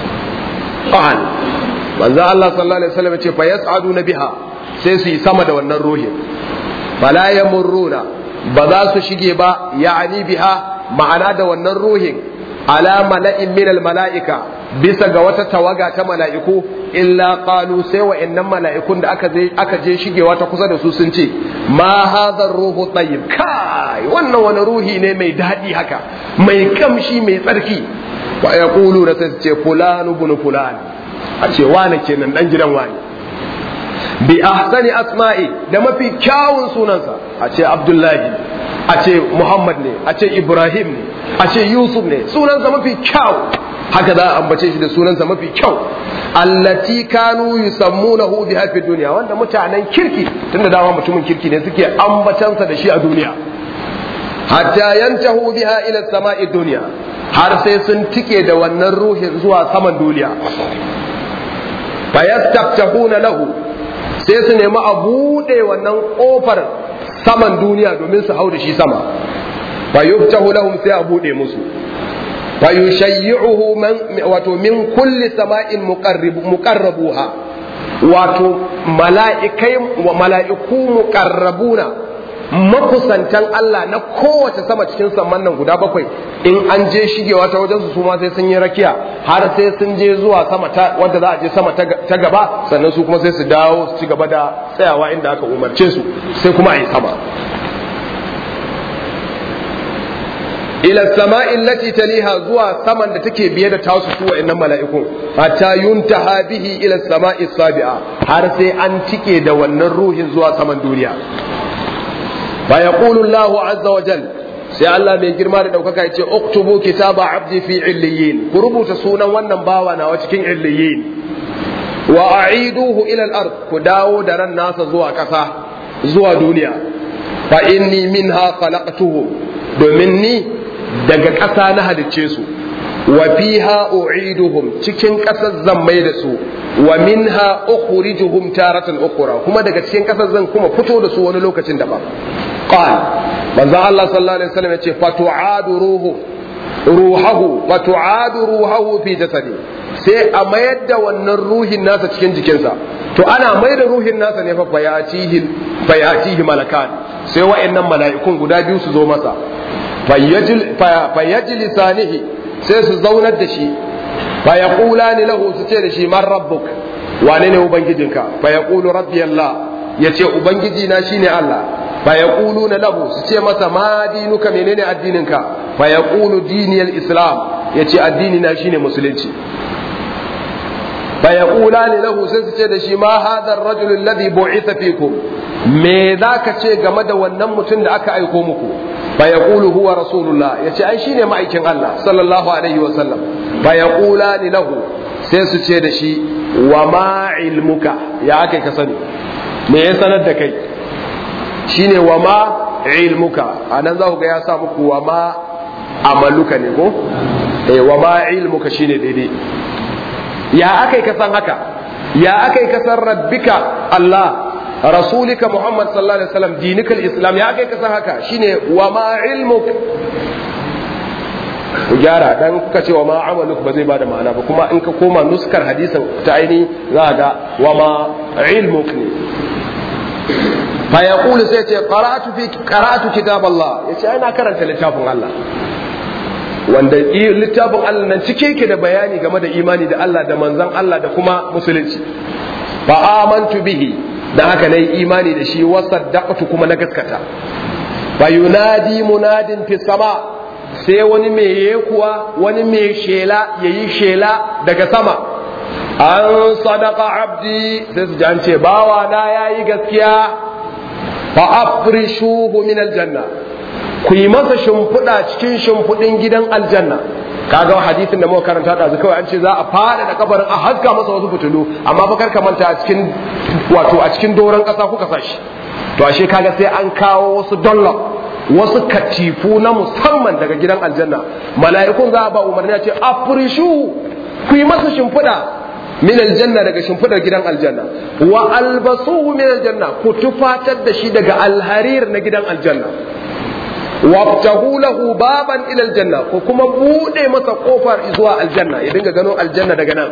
qal manzo Allah sallallahu alaihi wasallam ce fa yas'aduna biha sai su yi sama da wannan ruhin fala yamurruna ba za su shige ba ya'ani biha ma'ana da wannan ruhin ala mala'in min al mala'ika bisa ga wata tawaga ta mala'iku illa qalu sai wa'annan mala'ikun da aka je aka je shigewa ta kusa da su sun ce ma hadha ruhu tayyib kai wannan wani ruhi ne mai daɗi haka mai kamshi mai tsarki wa yaqulu da sai su ce fulanu ibn fulan a ce wane kenan dan gidan wani bi ahsani asma'i da mafi kyawun sunansa a ce abdullahi a ce muhammad ne a ce ibrahim ne a ce yusuf ne sunansa mafi kyau haka za a ambace shi da sunansa mafi kyau allati kanu yusammunahu biha fi dunya wanda mutanen kirki tunda dama mutumin kirki ne suke ambacansa da shi a duniya hatta yantahu biha ila sama'i dunya har sai sun tike da wannan ruhin zuwa saman duniya fayastaftahuna lahu sai su nemi a buɗe wannan ƙofar saman duniya domin su hau da shi sama fayuftahu lahum sai a buɗe musu fayushayyi'uhu man wato min kulli sama'in muqarrabuha wato mala'ikai wa mala'iku muqarrabuna makusantan Allah na kowace sama cikin samman nan guda bakwai in an je shigewa ta wajen su ma sai sun yi rakiya har sai sun je zuwa sama ta wanda za a je sama ta gaba sannan su kuma sai su dawo su ci gaba da tsayawa inda aka umarce su sai kuma a yi sama ila sama'i lati taliha zuwa saman da take biye da tasu su wa'annan mala'ikun hatta yuntaha bihi ila sama'i sabi'a har sai an tike da wannan ruhin zuwa saman duniya fa yaqulu Allahu azza wa jal sai Allah mai girma da daukaka yace uktubu kitaba abdi fi illiyin ku rubuta sunan wannan bawa nawa cikin illiyin wa a'iduhu ila al-ard ku dawo da ran nasa zuwa kasa zuwa duniya fa inni minha khalaqtuhu domin ni daga ƙasa na halicce su wa fiha u'iduhum cikin ƙasar zan mai da su wa minha ukhrijuhum taratan ukhra kuma daga cikin ƙasar zan kuma fito da su wani lokacin daban qal manzo Allah sallallahu alaihi wasallam yace fatu'adu ruhu ruhahu fatu'adu ruhahu fi jasadi sai a mayar da wannan ruhin nasa cikin jikinsa to ana mai da ruhin nasa ne fa fayatihi fayatihi malakan sai wa'annan mala'ikun guda biyu su zo masa fayyajlisanihi sai su zaunar da shi fa yaqulani lahu su ce da shi man rabbuk wane ne ubangijinka fa yaqulu rabbi allah yace ubangiji na shine allah fa yaquluna lahu su ce masa ma dinuka menene addininka fa yaqulu diniyal islam yace addini na shine musulunci fa yaqulani lahu sai su ce da shi ma hadha ar-rajul alladhi bu'itha fikum me zaka ce game da wannan mutum da aka aiko muku فيقول هو رسول الله yace ai shine ma'aikin Allah sallallahu alaihi wa sallam fa yaqulani lahu sai su ce da shi wa ma ilmuka ya ake ka sani me ya sanar da kai shine wa ma ilmuka anan za ku ga ya sa muku wa ma amaluka ne ko eh wa ma ilmuka shine daidai ya aka ka san haka ya akai kasar rabbika Allah rasulika Muhammad sallallahu alaihi wasallam dinikal islam ya akai kasar haka shine wa ma ilmuk ku gyara dan kuka ce wa ma amaluk ba zai bada ma'ana ba kuma in ka koma nuskar hadisin ta aini za ga wa ma ilmuk ne fa yaqulu sai ce qara'atu fi qara'atu kitab Allah yace ai na karanta littafin Allah wanda littafin Allah nan cike yake da bayani game da imani da Allah da manzon Allah da kuma musulunci fa amantu bihi dan haka nayi imani da shi wa saddaqtu kuma na gaskata fa yunadi munadin fi sama sai wani mai kuwa wani mai shela yayi shela daga sama an sadaka abdi sai su ji an ce bawa na yayi gaskiya fa afrishuhu min aljanna ku yi masa shimfiɗa cikin shimfiɗin gidan aljanna kaga hadisin da muka karanta da zu kawai an ce za a fada da kabarin a haska masa wasu fitilu amma fa kar manta a cikin wato a cikin doron ƙasa kuka sashi to ashe kaga sai an kawo wasu dollar wasu katifu na musamman daga gidan aljanna mala'ikun za a ba umarni a ce afrishu ku yi masa shimfiɗa min aljanna daga shimfidar gidan aljanna wa albasuhu min aljanna ku tufatar da shi daga alharir na gidan aljanna waftahu lahu baban ila aljanna ko kuma bude masa kofar zuwa aljanna ya dinga gano aljanna daga nan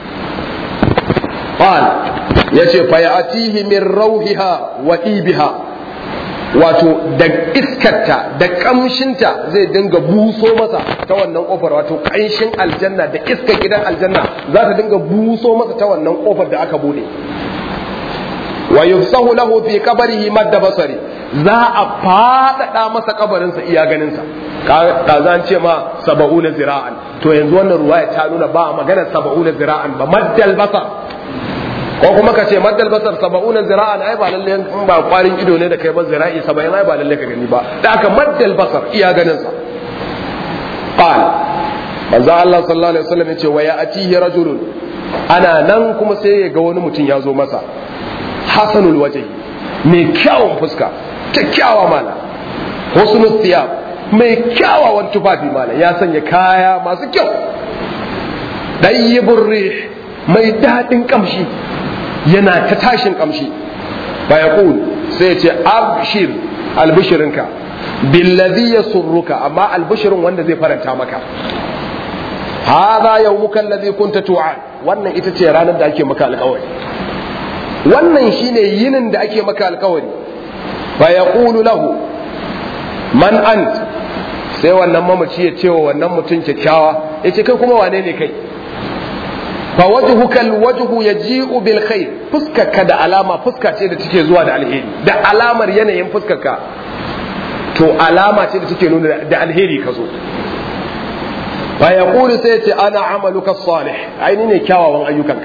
qal yace fa ya'tihi min rawhiha wa ibiha wato da iskarta da kamshinta zai dinga buso masa ta wannan kofar wato kanshin aljanna da iskar gidan aljanna za ta dinga buso masa ta wannan kofar da aka bude wa yufsahu lahu fi qabrihi madda basari za a fadada masa kabarinsa iya ganinsa ka zan ce ma saba'una zira'an to yanzu wannan ruwaya ta nuna ba magana saba'una zira'an ba maddal basar ko kuma ka ce maddal basar saba'una zira'an ai ba lalle in ba kwarin ido ne da kai ba zira'i saba'in ai ba lalle ka gani ba da aka maddal basar iya ganinsa qala manzo Allah sallallahu alaihi wasallam yace wa ya'tihi rajulun ana nan kuma sai ya ga wani mutum ya zo masa hasanul wajhi mai kyawun fuska kyakkyawa mala husnul thiyab mai kyawawan tufafi mala ya sanya kaya masu kyau dayyibur rih mai dadin kamshi yana ta tashin kamshi fa yaqul sai ya ce abshir albishirinka billadhi yasurruka amma albishirin wanda zai faranta maka hadha yawmuka alladhi kunta tu'ad wannan ita ce ranar da ake maka alƙawari wannan shine yinin da ake maka alƙawari fa yaqulu lahu man ant sai wannan mamaci ya ce wa wannan mutum kyakkyawa yace kai kuma wane ne kai fa wajhuka alwajhu yaji'u bil khair fuskarka da alama fuska ce da take zuwa da alheri da alamar yanayin fuskarka to alama ce da take nuna da alheri ka zo fa yaqulu sai ce ana amaluka salih aini ne kyawawan ayyukanka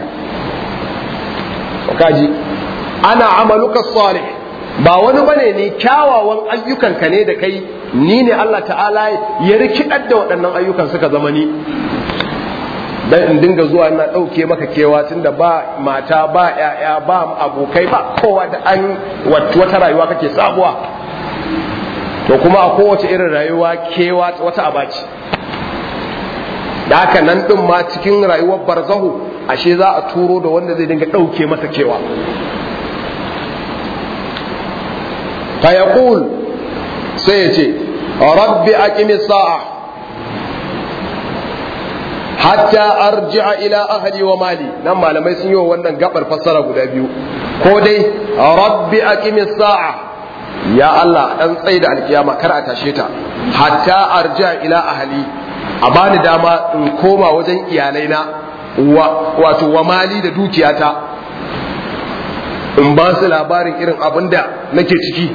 kaji ana amaluka salih ba wani bane ne kyawawan ayyukanka ne da kai ni ne Allah ta'ala ya rikidar da waɗannan ayyukan suka zama ni dan in dinga zuwa ina ɗauke maka kewa tunda ba mata ba ƴaƴa ba abokai ba kowa da an wata rayuwa kake sabuwa to kuma a kowace irin rayuwa kewa wata abaci da haka nan ɗin ma cikin rayuwar barzahu ashe za a turo da wanda zai dinga ɗauke masa kewa fa yaqul sai ya ce rabbi aqimi sa'a hatta arji'a ila ahli wa mali nan malamai sun yi wa wannan gabar fassara guda biyu ko dai rabbi aqimi sa'a ya Allah dan tsaye da alkiyama kar a tashe ta hatta arji'a ila ahli a bani dama in koma wajen iyalaina wato wa mali da dukiyata in ba su labarin irin abin da nake ciki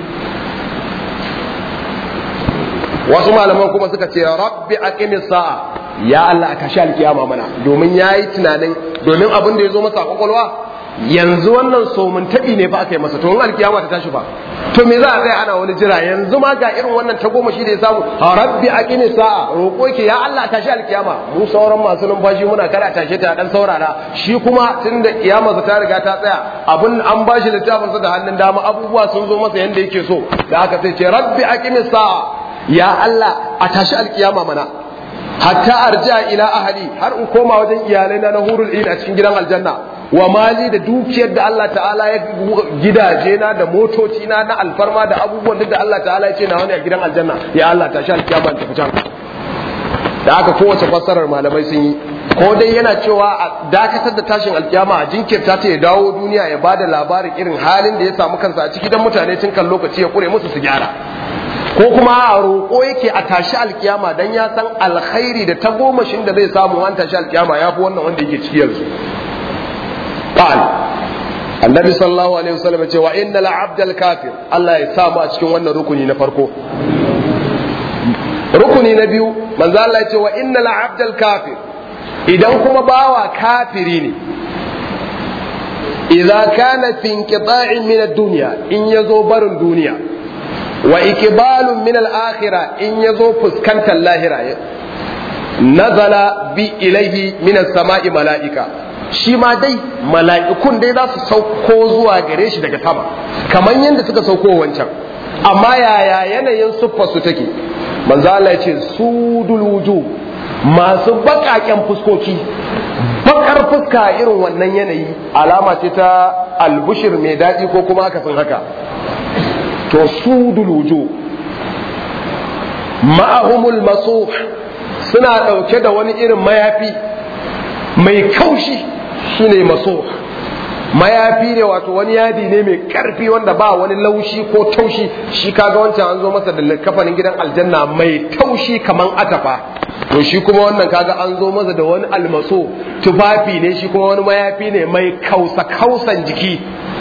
wasu malaman kuma suka ce rabbi aqimi sa'a ya Allah aka sha alkiyama mana domin yayi tunanin domin abin da ya zo masa kwakwalwa yanzu wannan somin taɓi ne fa aka yi masa to in alkiyama ta tashi fa to me za a tsaya ana wani jira yanzu ma ga irin wannan ta goma shi da ya samu rabbi aqimi sa'a roƙo ke ya Allah tashi alkiyama mu sauran masu numfashi muna kada tashe ta dan saurara shi kuma tunda kiyama ta riga ta tsaya abun an bashi littafin sa da hannun dama abubuwa sun zo masa yanda yake so da haka sai ce rabbi aqimi sa'a ya Allah a tashi alkiyama mana hatta arja ila ahli har in koma wajen iyalai na hurul in a cikin gidan aljanna wa mali da dukiyar da Allah ta'ala ya gidaje na da motoci na na alfarma da abubuwan da Allah ta'ala ya ce na wani a gidan aljanna ya Allah ta sha alkiyama ta fitan da aka kowace fassarar malamai sun yi ko dai yana cewa a dakatar da tashin alkiyama a jinkirta ta ya dawo duniya ya bada labarin irin halin da ya samu kansa a ciki dan mutane tun kan lokaci ya kure musu su gyara ko kuma a roƙo yake a tashi alkiyama dan ya san alkhairi da tagomashin da zai samu an tashi alkiyama ya fi wannan wanda yake ciki yanzu qal annabi sallallahu alaihi wasallam ce wa innal abdal kafir Allah ya samu a cikin wannan rukuni na farko rukuni na biyu manzo Allah ya ce wa innal abdal kafir idan kuma bawa kafiri ne idza kana fi inqita'in min ad-dunya in yazo barin duniya wa ikbalun min al-akhirah in yazo fuskantar lahira nazala bi ilaihi min as-sama'i mala'ika shi ma dai mala'ikun dai za su sauko zuwa gare shi daga sama kamar yadda suka sauko wancan amma yaya yanayin siffar su take manzo Allah ya ce sudul wujuh masu bakaken fuskoki bakar fuska irin wannan yanayi alama ce ta albushir mai daɗi ko kuma akasin haka to sudul wujuh ma'ahumul masuh suna ɗauke da wani irin mayafi mai kaushi shine maso mayafi ne wato wani yadi ne mai karfi wanda ba wani laushi ko taushi shi kaga wancan an zo masa da kafanin gidan aljanna mai taushi kaman atafa to shi kuma wannan kaga an zo masa da wani almaso tufafi ne shi kuma wani mayafi ne mai kausa kausan jiki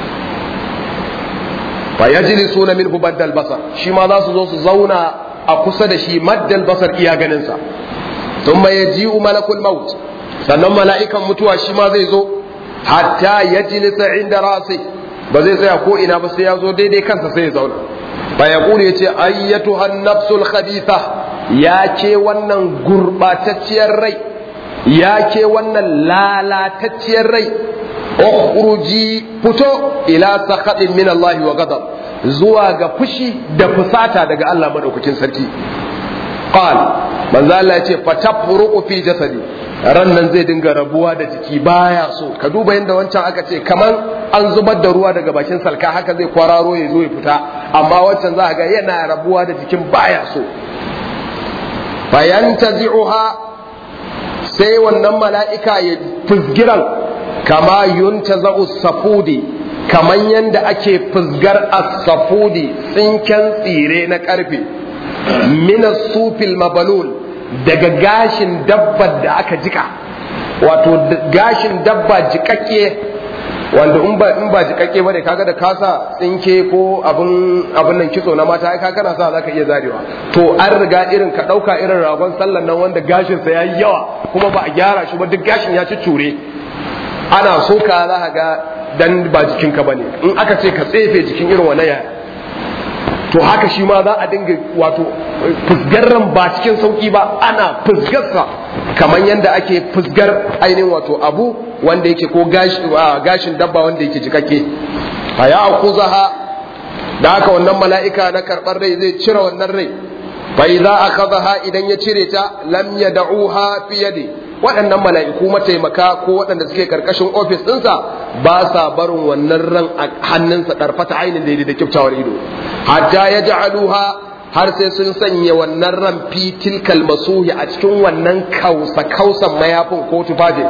fa yajlisuna minhu baddal basar shi ma za su zo su zauna a kusa da shi maddal basar iya ganin sa thumma yaji'u malakul maut sannan mala'ikan mutuwa shi ma zai zo hatta ya jilisa inda rasi ba zai tsaya ko ina ba sai ya zo daidai kansa sai ya zauna fa ya kuli ya ce ayyatu nafsul khabitha ya ce wannan gurbatacciyar rai ya ce wannan lalatacciyar rai ukhruji fito ila sakhatin min Allah wa ghadab zuwa ga fushi da fusata daga Allah madaukakin sarki qal manzo Allah ya ce fatafruqu fi jasadi ran nan zai dinga rabuwa da jiki baya so ka duba yadda wancan aka ce kaman an zubar da ruwa daga bakin salka haka zai kwararo ya zo ya fita amma wancan za ga yana rabuwa da jikin baya so bayan tazi'uha sai wannan mala'ika ya fuzgiran kama yuntaza'u safudi kaman yanda ake fuzgar as-safudi tsinken tsire na karfe min sufil mabalul daga gashin dabbar da aka jika wato gashin dabba jikakke wanda in ba in ba jikakke bane kaga da kasa tsinke ko abun abun nan kitso na mata ai kaga na sa zaka iya zarewa to an riga irin ka dauka irin ragon sallan nan wanda gashin sa yayi yawa kuma ba a gyara shi ba duk gashin ya ci cure ana so ka za ka ga dan ba jikinka bane in aka ce ka tsefe jikin irin wannan yaya to haka shi ma za a dinga wato fusgarran ba cikin sauki ba ana fusgarsa kamar yadda ake fusgar ainihin wato abu wanda yake ko gashin dabba wanda yake jikake a ya akuzaha da haka wannan mala'ika na karɓar rai zai cire wannan rai bai za a kazaha idan ya cire ta lam ya da'uha fi yadi waɗannan mala'iku mataimaka ko waɗanda suke karkashin ofis ɗinsa ba sa barin wannan ran a hannunsa ɗarfata ainihin daidai da kyautawar ido hatta ya ja'aluha har sai sun sanya wannan ran fi tilkal masuhi a cikin wannan kausa kausan mayafin ko tufafin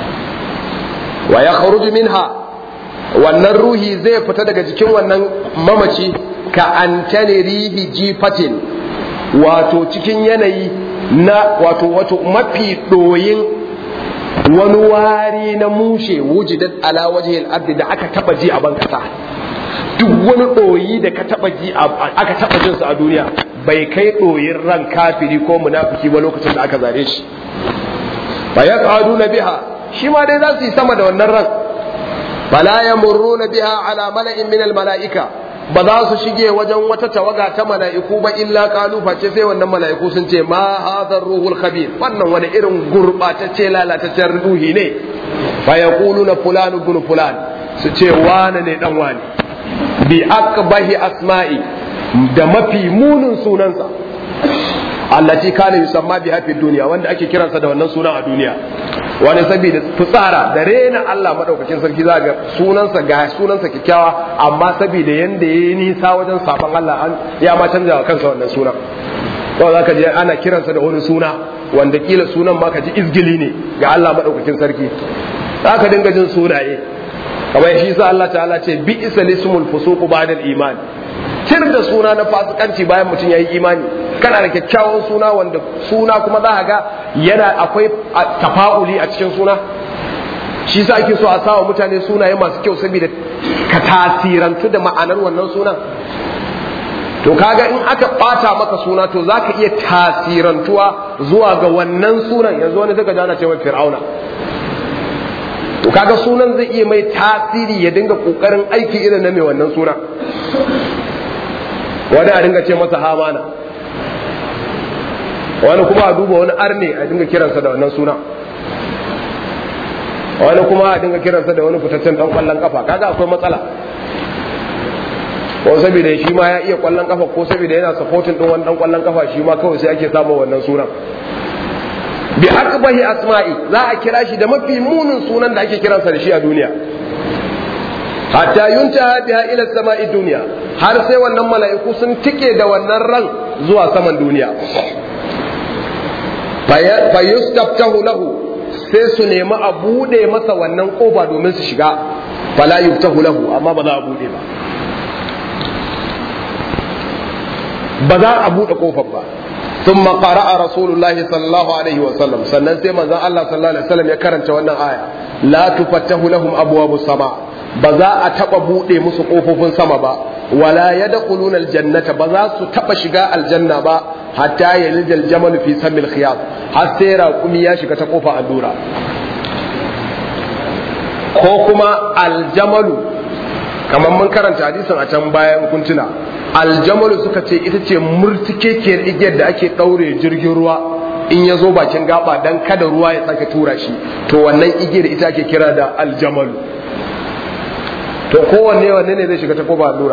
wa ya kharuju minha wannan ruhi zai fita daga jikin wannan mamaci ka antani rihi jifatin wato cikin yanayi na wato wato mafi ɗoyin wani wari na mushe wujidat ala wajhil ardi da aka taba ji a bankasa duk wani ɗoyi da ka taba ji aka taba jin a duniya bai kai ɗoyin ran kafiri ko munafiki ba lokacin da aka zare shi fa yaqaduna biha shi ma dai za su yi sama da wannan ran fala yamurruna biha ala mala'in min al mala'ika ba za su shige wajen wata tawaga ta mala'iku ba illa kalu face sai wannan mala'iku sun ce ma hadhar ruhul khabir wannan wani irin gurbatacce lalataccen ruhi ne fa yaquluna fulan ibn fulan su ce wane ne dan wane bi akbahi asma'i da mafi munin sunansa allati kana yusamma biha fi dunya wanda ake kiransa da wannan sunan a duniya wani saboda fitsara da rena Allah madaukakin sarki za ga sunansa ga sunansa kikkiawa amma saboda yanda yayi nisa wajen sabon Allah an ya ma canja wa kansa wannan sunan kawai zaka je ana kiransa da wani suna wanda kila sunan ma ka ji izgili ne ga Allah madaukakin sarki zaka dinga jin sunaye kamar shi sa Allah ta'ala ce bi isa lismul fusuq ba'da al-iman tir da suna na fasikanci bayan mutum yayi imani kana da kyakkyawan suna wanda suna kuma za ga yana akwai tafa'uli a cikin suna shi sa ake so a sawa mutane sunaye masu kyau saboda ka tasirantu da ma'anar wannan sunan to kaga in aka bata maka suna to zaka iya tasirantuwa zuwa ga wannan sunan yanzu wani daga jana cewa fir'auna to kaga sunan zai iya mai tasiri ya dinga kokarin aiki irin na mai wannan suna wani a dinga ce masa hamana wani kuma a duba wani arne a dinga kiransa da wannan suna wani kuma a dinga kiransa da wani fitaccen dan kwallon kafa kaga akwai matsala ko saboda shi ma ya iya kwallon kafa ko saboda yana supporting din wani dan kwallon kafa shi ma kawai sai ake samun wannan sunan bi akbahi asma'i za a kira shi da mafi munin sunan da ake kiransa da shi a duniya hatta yuntaha biha ila sama'i duniya har sai wannan mala'iku sun tike da wannan ran zuwa saman duniya fa yustaftahu lahu sai su nemi a bude masa wannan kofa domin su shiga fala yuftahu lahu amma ba za a bude ba ba za a bude kofar ba ثم قرأ رسول الله صلى الله عليه وسلم sannan sai manzon Allah sallallahu alaihi wasallam ya karanta wannan aya la tufattahu lahum abwabu sama ba za a taba bude musu kofofin sama ba wala yadkhuluna aljannata ba za su taba shiga aljanna ba hatta yalija aljamal fi samil khiyat har sai raqumi ya shiga ta kofa allura ko kuma aljamalu kamar mun karanta hadisin a can bayan kuntuna aljamalu suka ce ita ce murtikekiyar igiyar da ake ɗaure jirgin ruwa in ya zo bakin gaba dan kada ruwa ya sake tura shi to wannan igiyar ita ake kira da aljamalu to kowanne wanne ne zai shiga ta kofa allura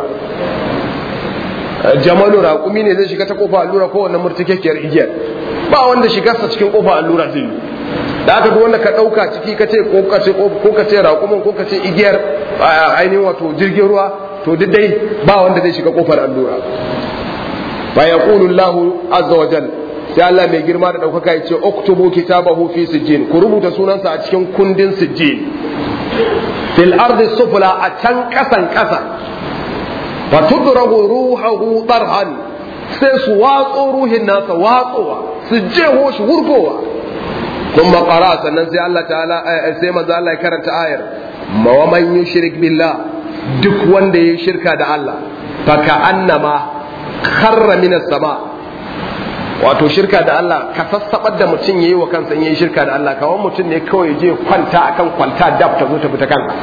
jamalu raƙumi ne zai shiga ta kofa allura ko wannan murtikekiyar igiyar ba wanda shigarsa cikin kofa allura zai yi da aka duk wanda ka ɗauka ciki ka ce ko ka ce ko ka ce raƙumin ko ka ce igiyar ainihin wato jirgin ruwa to duk dai ba wanda zai shiga kofar allura fa yaqulu Allahu azza wa jal sai Allah mai girma da daukaka ya ce uktubu kitabahu fi sijjin ku rubuta sunansa a cikin kundin sijjin fil ardi sufla a can kasan kasa fa tudrahu ruhuhu darhan sai su watso ruhin nasa watsowa su jeho shi wurgowa kuma qara sannan sai Allah ta'ala sai manzo Allah ya karanta ayar wa man yushrik billah duk wanda ya shirka da Allah faka annama kharra minas sama wato shirka da Allah ka sassabar da mutum yayi wa kansa yayi shirka da Allah kawai mutum ne kawai je kwanta akan kwanta dab ta zo ta fita kanka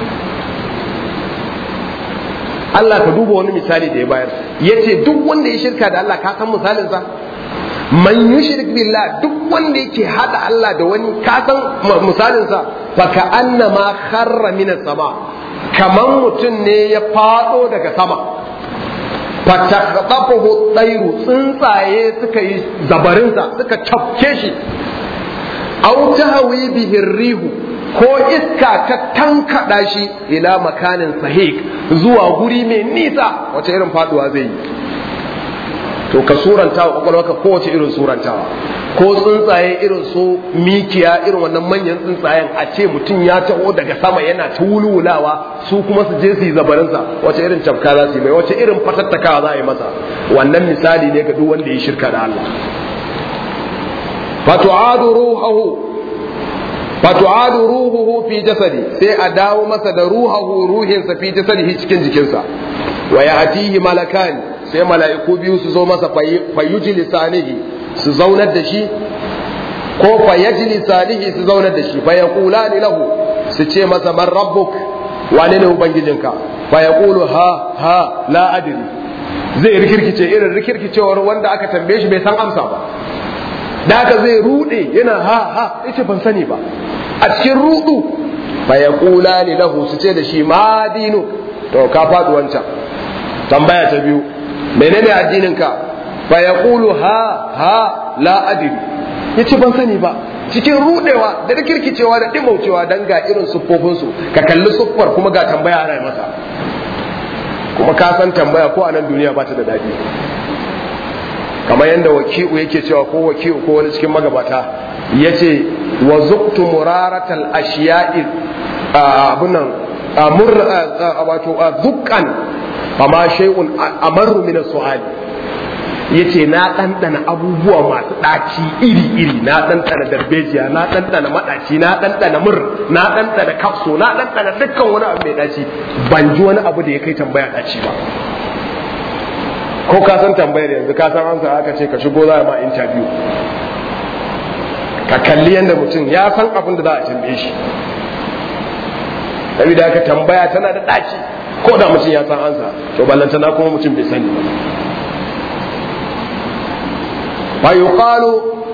Allah ka duba wani misali da ya bayar yace duk wanda ya shirka da Allah ka san misalin sa man yushrik billah duk wanda yake hada Allah da wani ka san misalin sa faka annama kharra minas sama kaman mutum ne ya fado daga sama fatakafahu tsairu tsuntsaye suka yi zabarinsa suka cafke shi au tahwi bihi rihu ko iska ta tankada shi ila makanin sahik zuwa guri mai nisa wace irin faduwa zai yi to ka suranta wa kwakwalwarka kowace irin surantawa ko tsuntsaye irin su mikiya irin wannan manyan tsuntsayen a ce mutum ya taho daga sama yana ta wulwulawa su kuma su je su yi zabarinsa wace irin cafka za su yi mai wace irin fatattakawa za a yi masa wannan misali ne ga duk wanda ya shirka da Allah fatu'adu ruhahu fatu'adu ruhuhu fi jasadi sai a dawo masa da ruhahu ruhinsa fi jasadihi cikin jikinsa wa ya'tihi malakani sai mala'iku biyu su zo masa fayyuji lisanihi su zaunar da shi ko fayyaji lisanihi su zaunar da shi faya kula ni lahu su ce masa man rabbuk wane ne ubangijinka faya kulu ha ha la adiri zai rikirkice irin rikirkicewar wanda aka tambaye shi bai san amsa ba da haka zai rude yana ha ha yace ban sani ba a cikin rudu faya kula ni lahu su ce da shi ma dinu to ka faɗi wancan tambaya ta biyu menene addininka fa yaqulu ha ha la adri yace ban sani ba cikin rudewa da kirkicewa da dimaucewa dan ga irin siffofin su ka kalli siffar kuma ga tambaya ana masa kuma ka san tambaya ko a nan duniya ba ta da daɗi kamar yadda waki'u yake cewa ko waki'u ko wani cikin magabata ya ce wa zuktu muraratal ashiya'i abunan amur wato zukkan amma shay'un amarru min su'ali yace na ɗanɗana abubuwa masu ɗaci iri-iri na ɗanɗana darbejiya na ɗanɗana maɗaci na ɗanɗana mur na ɗanɗana kafso na ɗanɗana dukkan wani abu mai ɗaci ban ji wani abu da ya kai tambaya ɗaci ba ko ka san tambayar yanzu ka san amsa aka ce ka shigo za a ma interview ka kalli yadda mutum ya san abin da za a tambaye shi saboda haka tambaya tana da ɗaci ko da mutum ya san ansa to ballantana kuma mutum bai sani ba fa yuqalu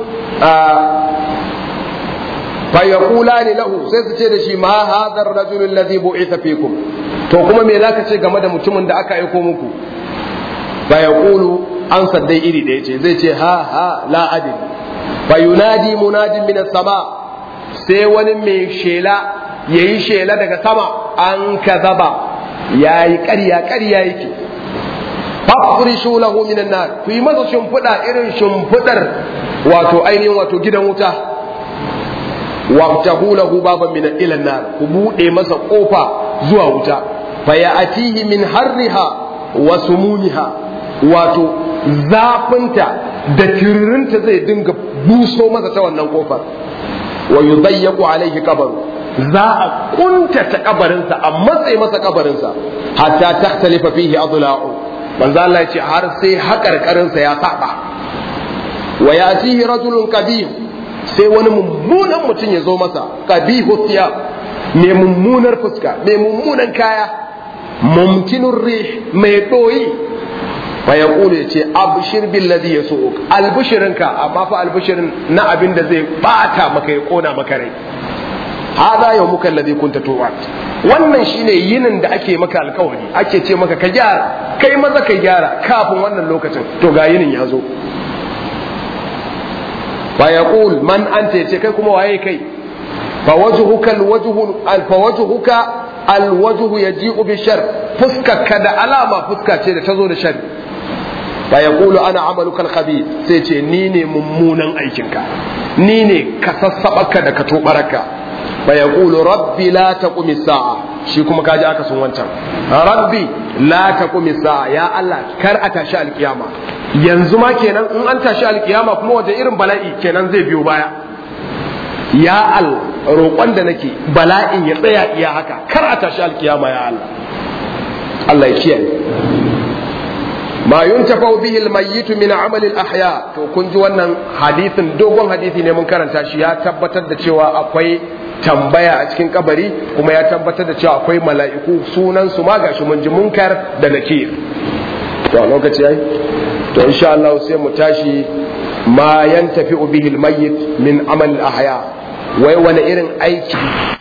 fa yaqulani lahu sai su ce da shi ma hadha ar-rajul alladhi bu'itha fikum to kuma me zaka ce game da mutumin da aka aiko muku fa yaqulu an saddai iri da yace zai ce ha ha la adri fa yunadi munadin min as-sama sai wani mai shela yayi shela daga sama an kazaba yayi ƙarya ƙarya yake fafrishu lahu minan nar ku yi masa shimfiɗa irin shimfiɗar wato ainihin wato gidan wuta wabtahu lahu baban min ila nar ku bude masa kofa zuwa wuta fa ya'tihi min harriha wa sumumiha wato zafinta da tiririnta zai dinga buso masa ta wannan kofar wa yudayyaqu alaihi qabru za a kuntata kabarinsa a matsayi masa kabarinsa hatta takhtalifa fihi adla'u manzo Allah ya ce har sai haƙarƙarinsa ya saba wa yatihi rajulun qabih sai wani mummunan mutum ya zo masa qabihu thiyab mai mummunar fuska mai mummunan kaya mumkinur rih mai doyi fa yaqulu yace abshir bil ladhi yasuuk albushirinka amma fa albushirin na abin da zai bata maka ya kona maka rai hada yawmuka alladhi kunta tu'ad wannan shine yinin da ake maka alkawari ake ce maka ka gyara kai maza ka gyara kafin wannan lokacin to ga yinin ya zo fa yaqul man anta yace kai kuma waye kai fa wajhuka alwajhu fa wajhuka alwajhu yaji'u bi shar fuskaka da alama fuska ce da tazo da shar fa yaqulu ana amaluka alkhabith sai ce ni ne mummunan aikinka ni ne ka sassabaka da ka tobaraka fa yaqulu rabbi la taqumi sa'a shi kuma kaji aka sun wancan rabbi la taqumi sa'a ya Allah kar a tashi alkiyama yanzu ma kenan in an tashi alkiyama kuma waje irin bala'i kenan zai biyo baya ya Allah roƙon da nake bala'in ya tsaya iya haka kar a tashi alkiyama ya Allah Allah ya kiyaye ma yuntafa bihi almayyit min amali alahya to kun ji wannan hadisin dogon hadisi ne mun karanta shi ya tabbatar da cewa akwai tambaya a cikin kabari kuma ya tabbatar da cewa akwai mala'iku sunan su ma gashi mun ji munkar da nakir to a lokaci yayi to insha Allah sai mu tashi ma yantafi bihi almayyit min amal alahya wai wani irin aiki